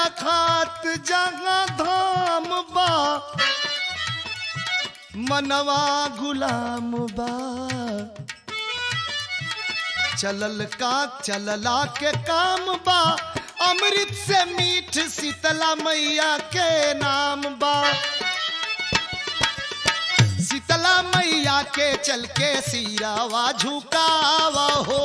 खात जहाँ धाम बा मनवा गुलाम बा चलल का चलला के काम बा अमृत से मीठ शीतला मैया के नाम बा शीतला मैया के चल के सिरावा झुकावा हो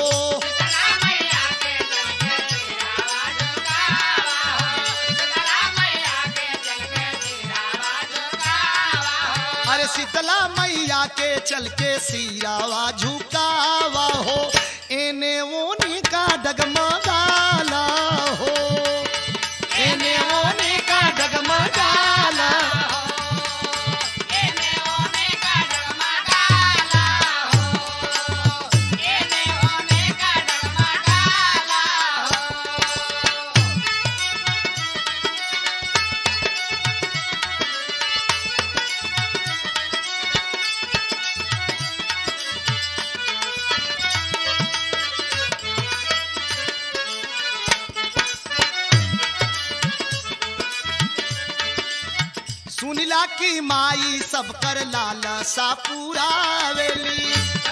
अरे शीतला मैया के चल के सिरावा झुकावा हो एने ओने का डगमगाला हो एने ओने का डगमगाला सुनिला की माई सब कर लाला सा पुरावेली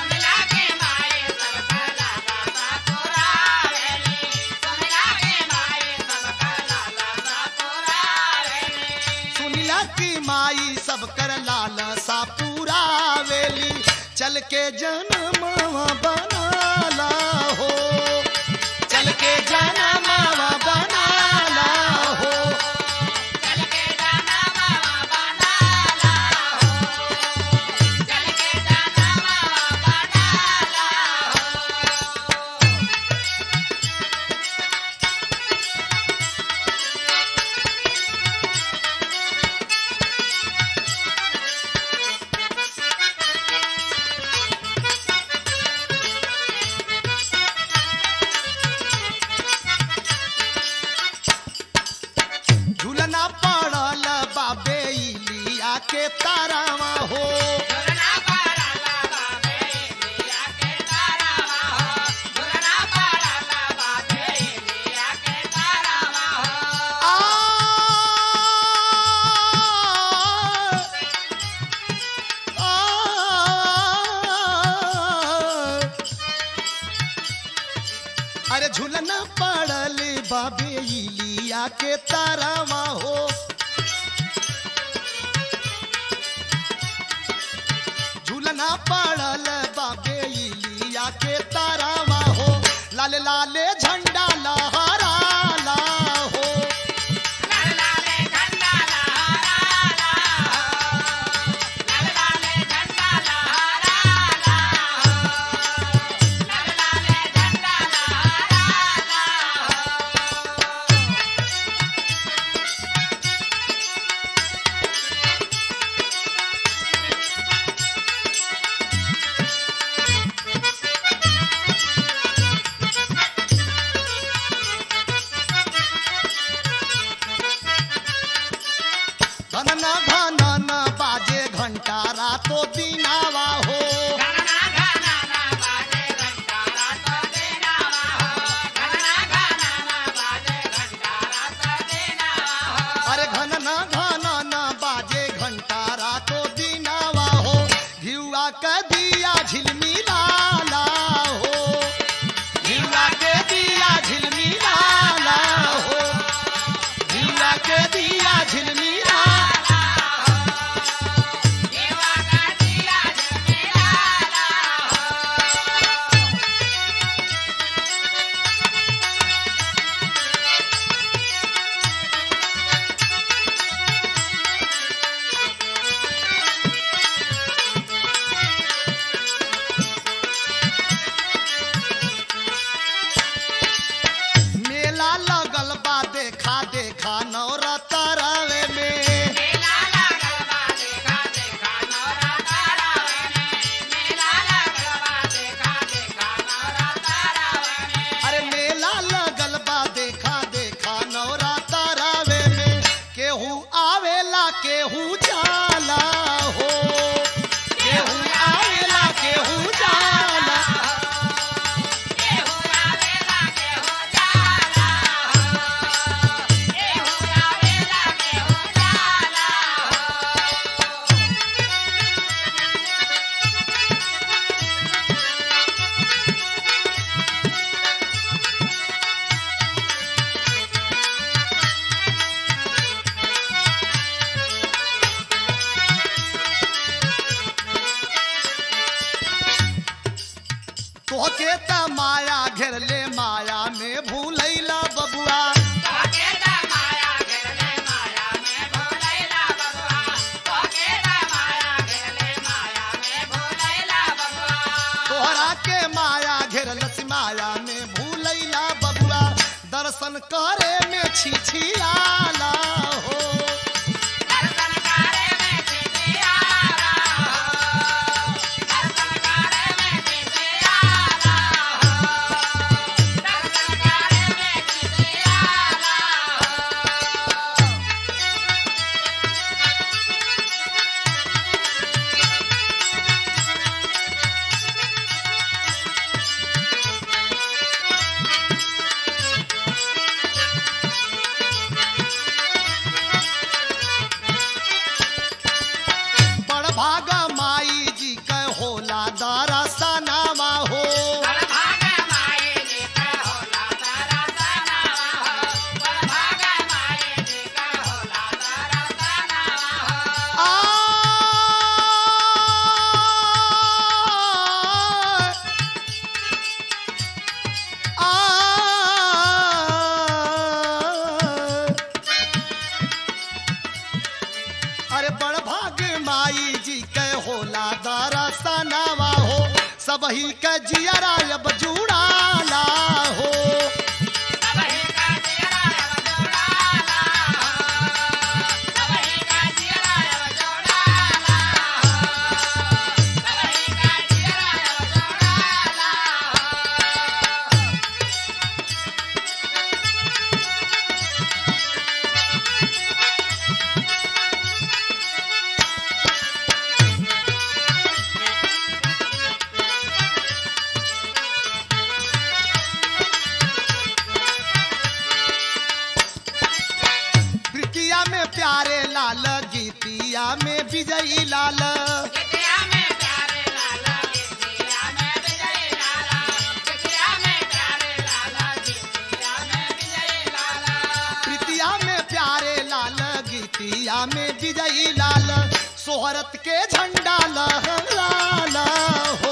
सुनिला की माई सब कर लाला सा पुरावेली चल के जनमवा बनाला हो चल के जनमवा बनाला हो झूलना पड़ल बाबे इलिया के तारावा हो आ अरे झूलना पड़ल बाबे इलिया के तारावा हो झूलना पड़ल बाबे इलिया के तारावा हो लाल लाले झंडा लहराला हो घेरले माया में भूलैला बबुआ तोहरा के माया घेरलस माया में भूलैला बबुआ दर्शन करे में छिछियाला हो बड़ भागा माई जी के होला दरसनामा हो आ अरे बड़ भाग माई जी के होला दरसनावा हो सबही के जियरा अब जुड़ाला हो प्रीतिया में प्यारे लाल गीतिया में विजयी लाल प्रीतिया में प्यारे लाल गीतिया में विजयी लाल सोहरत के झंडा लहराला हो